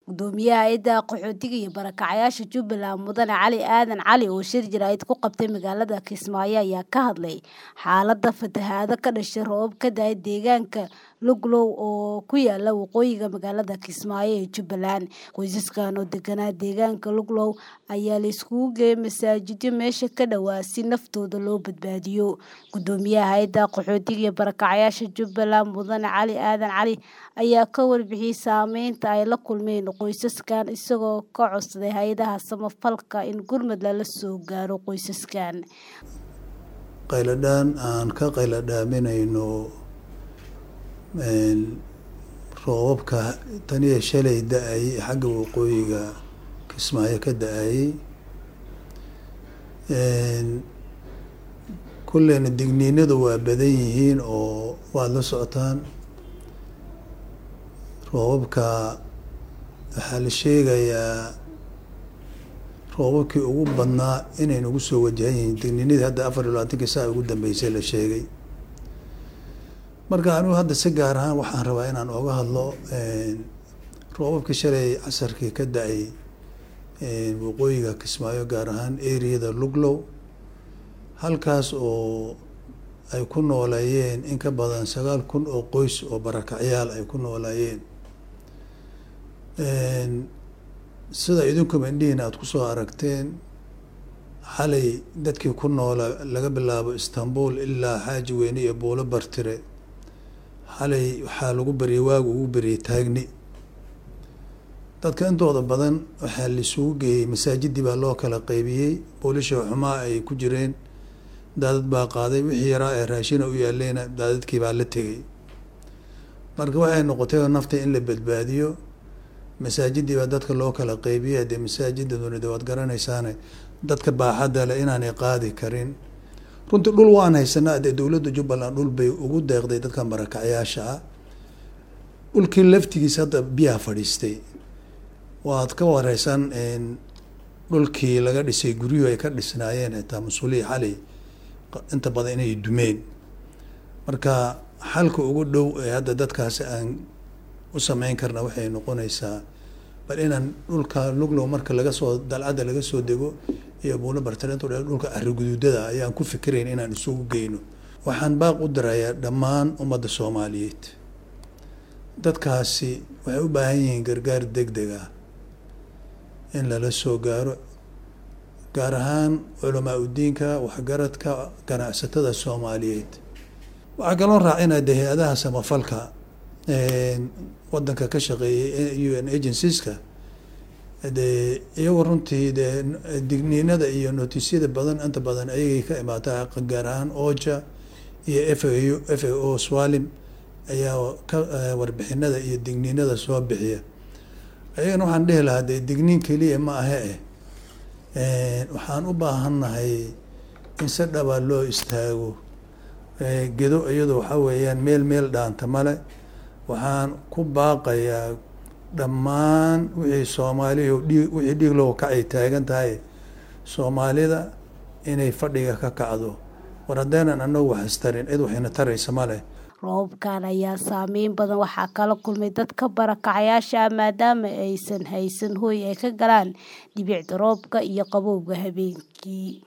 Gudoomiyaha Hay'adda Qaxootiga iyo Barakacayaasha Jubbaland Mudane Cali Aadan Cali oo shir jaraa'id ku qabtay magaalada Kismaayo ayaa ka hadlay xaaladda fatahaada ka dhashay roobab ka da'ay deegaanka Luglow oo ku yaalla waqooyiga magaalada Kismaayo ee Jubbaland. Qoysaskan oo deganaa deegaanka Luglow ayaa la isugu geeyay masaajidyo meesha ka dhowaa si naftooda loo badbaadiyo. Gudoomiyaha Hay'adda Qaxootiga iyo Barakacayaasha Jubbaland Mudane Cali Aadan Cali ayaa ka warbixiyay saameynta ay la kulmeen qoysaskan isagoo ka codsaday hay'adaha samafalka in gurmad lala soo gaaro qoysaskan. qayladhaan aan ka qayladhaaminayno roobabka tan iyo shalay da-ay xagga waqooyiga kismaayo ka da-ayay kulleyna digniinadu waa badan yihiin oo waad la socotaan roobabka waxaa la sheegayaa roobabkii ugu badnaa inay nagu soo wajahan yihiin digniinadii hadda afar iyo labaatankii saa ugu dambeysay la sheegay marka anigu hadda si gaar ahaan waxaan rabaa inaan ooga hadlo roobabkii shalay casarkii ka da-ay waqooyiga kismaayo gaar ahaan ereyada luglow halkaas oo ay ku nooleeyeen in ka badan sagaal kun oo qoys oo barakacyaal ay ku nooleeyeen sida idinkuba indhihiina aada kusoo aragteen xalay dadkii ku noola laga bilaabo istanbul ilaa xaaji weyne iyo buulo bartire xalay waxaa lagu beriyay waagu ugu beriyay taagni dadka intooda badan waxaa laisugu geeyey masaajidii baa loo kala qeybiyey boolisha xumaa ay ku jireen daadad baa qaaday wixii yaraa ee raashina u yaaleyna daadadkii baa la tegay marka waxay noqotay nafta in la badbaadiyo masaajidii baa dadka loo kala qeybiyay dee masaajida dunida waad garanaysaane dadka baaxadda leh inaanay qaadi karin runtii dhul waan haysanaa dee dowladda jubbaland dhul bay ugu deeqday dadkan barakacyaasha ah dhulkii laftigiisa hadda biyaha fadhiistay waad ka wareysan dhulkii laga dhisay guryuhu ay ka dhisnaayeen xitaa mas-uuliyi xalay inta badan inay dumeen marka xalka ugu dhow ee hadda dadkaasi aan u sameyn karna waxay noqonaysaa bal inaan dhulka luglow marka laga soo dalcadda laga soo dego iyo buulo bartalento dhulka arriguduudada ayaan ku fikirayn inaan isugu geyno waxaan baaq u dirayaa dhammaan ummadda soomaaliyeed dadkaasi waxay u baahan yihiin gargaar deg deg ah in lala soo gaaro gaar ahaan culamaa udiinka waxgaradka ganacsatada soomaaliyeed waxaa kaloo raacinaa de hay-adaha samafalka wadanka ka shaqeeyay u n agencies-ka dee iyagoo runtii dee digniinada iyo notisyada badan inta badan ayagay ka imaataa gaar ahaan oja iyo f a u f a o swalim ayaa ka warbixinada iyo digniinada soo bixiya ayagana waxaan dhihi lahaa dee digniin keliya ma ahe eh waxaan u baahannahay in si dhaba loo istaago gedo iyado waxaa weeyaan meel meel dhaanta male waxaan ku baaqayaa dhammaan wixii soomaaliya dhii wixii dhiig loo kacay taagan tahay soomaalida inay fadhiga ka kacdo war haddaynan anagu wax istarin cid waxayna taraysa ma leh roobabkan ayaa saameyn badan waxaa kala kulmay dadka barakacayaasha ah maadaama aysan haysan hooy ay ka galaan dhibicda roobka iyo qabowga habeenkii